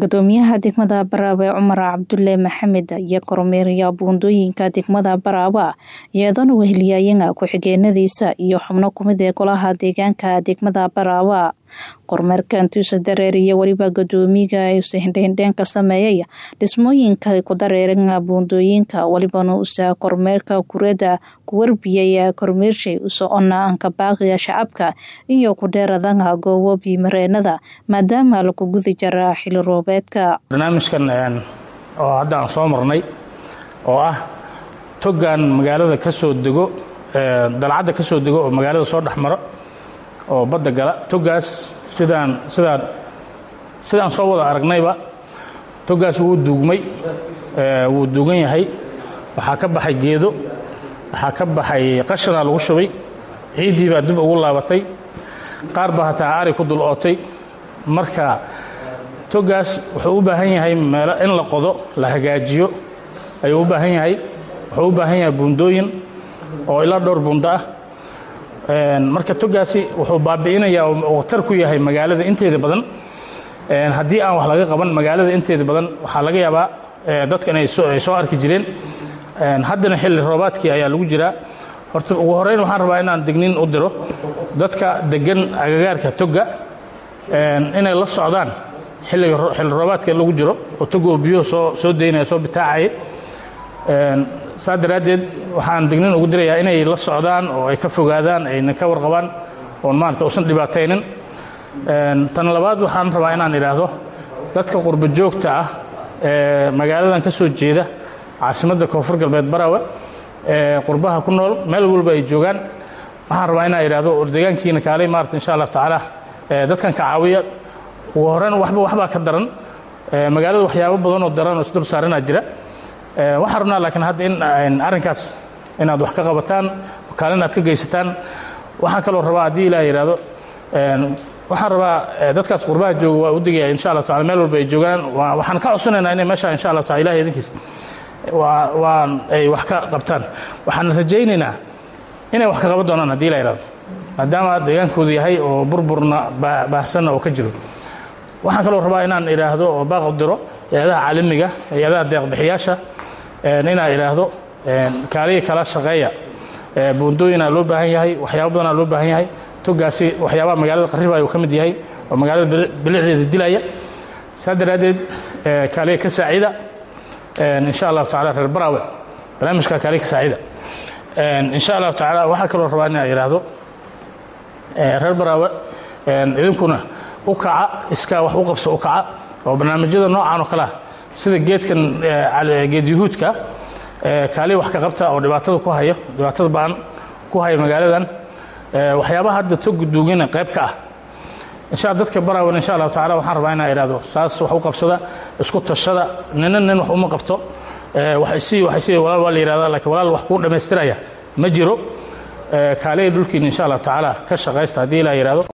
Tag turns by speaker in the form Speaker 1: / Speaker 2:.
Speaker 1: gudoomiyaha degmada baraawe cumar cabdulle maxamed ayaa kormeeraya buundooyinka degmada baraawe iyadana weheliyaayana ku-xigeenadiisa iyo xubno kumid ee golaha deegaanka degmada baraawe kormeerkan tuusa dareer iyo weliba gudoomiga usa hindhahindheen ka sameeyay dhismooyinka ku dareeran buundooyinka welibana usa kormeerka kurada ku warbiyay kormeershay u socona anka baaqiga shacabka iyo ku dheeradana goobo biimareenada maadaama lagu gudi jara xili roobeedka
Speaker 2: barnaamijkan oo hadda aan soo marnay oo ah togan magaalada ka soo dego dalcadda ka soo dego oo magaalada soo dhex maro oo badda gala togaas sidaan sidaan sidaan soo wada aragnayba togaas wuu duugmay wuu duugan yahay waxaa ka baxay geedo waxaa ka baxay qashanaa lagu shubay ciiddii baa dib ugu laabatay qaar baa hataa ari ku dul ootay marka togaas wuxuu u baahan yahay meelo in la qodo la hagaajiyo ayuu u baahan yahay wuxuu u baahan yahay buundooyin oo ilaa dhowr buundo ah marka togaasi wuxuu baabi'inayaa oo khatar ku yahay magaalada inteeda badan haddii aan wax laga qaban magaalada inteeda badan waxaa laga yaabaa dadka inay soo arki jireen haddana xilli roobaadkii ayaa lagu jiraa horta ugu horeyn waxaan rabaa inaan degnin u diro dadka degan agagaarka toga inay la socdaan xilliga xilli roobaadka lagu jiro oo toga oo biyuhu soo soo daynaya soo bitaacaya saa daraaddeed waxaan dignin ugu dirayaa inay la socdaan oo ay ka fogaadaan ayna ka warqabaan oon maarata usan dhibaataynin tan labaad waxaan rabaa inaan idhaahdo dadka qurbo joogta ah ee magaaladan ka soo jeeda caasimadda koonfur galbeed barawe ee qurbaha ku nool meel walba ay joogaan waxaan rabaa inaan idhaahdo deegaankiina kaalay maarata insha allah tacaala dadkan ka caawiya ugu horreyn waxba waxbaa ka daran magaalada waxyaabo badan oo daran oo isdul saaranaa jira waxaan rabnaa laakiin hadda in arrinkaas inaad wax ka qabataan kaalin aad ka geysataan waxaan kaloo rabaa haddii ilaah yidhaahdo waxaan rabaa dadkaas qurbaha jooga waa u digaya insha allah tacala meel walba ay joogaan waxaan ka codsanaynaa inay meesha insha allah tacala ilahi idinkiis waa ay wax ka qabtaan waxaan rajaynaynaa inay wax ka qaban doonaan haddii ilah yidhahdo maadaama deegaankoodu yahay oo burburna baahsanna oo ka jiro waxaan kaloo rabaa inaan idhaahdo oo baaq u diro hay-adaha caalamiga hay-adaha deeqbixiyaasha inaan idhaahdo kaaliya kala shaqeeya buundooyinaa loo baahan yahay waxyaaba badanaa loo baahan yahay togaasi waxyaabaha magaalada qarribayo ka mid yahay oo magaalada bilicdeeda dilaya saa daraaddeed kaaliya ka saacida insha allahu tacala reer baraawe barnaamijka kaaliya ka saacida insha allahu tacaala waxaa kaloo rabaa inaan idhaahdo reer baraawe idinkuna u kaca iskaa wax u qabso u kaca oo barnaamijyada noocan oo kale ah sida geedkan geed yuhuudka kaaliya wax ka qabta oo dhibaatada ku hayo dhibaatada ba'an ku haya magaaladan waxyaabaha hadda tog duugina qayb ka ah insha dadka baraawan insha allahu tacala waxaan rabaa inaan idhaahdo saas wax u qabsada isku tashada nina nin wax uma qabto waxaysii waxaysii walaal waa la yidhahdaa laakiin walaal wax kuu dhammaystiraya ma jiro kaaliya dhulkiina insha allahu tacaala ka shaqaysta haddii ilaa yidhahdo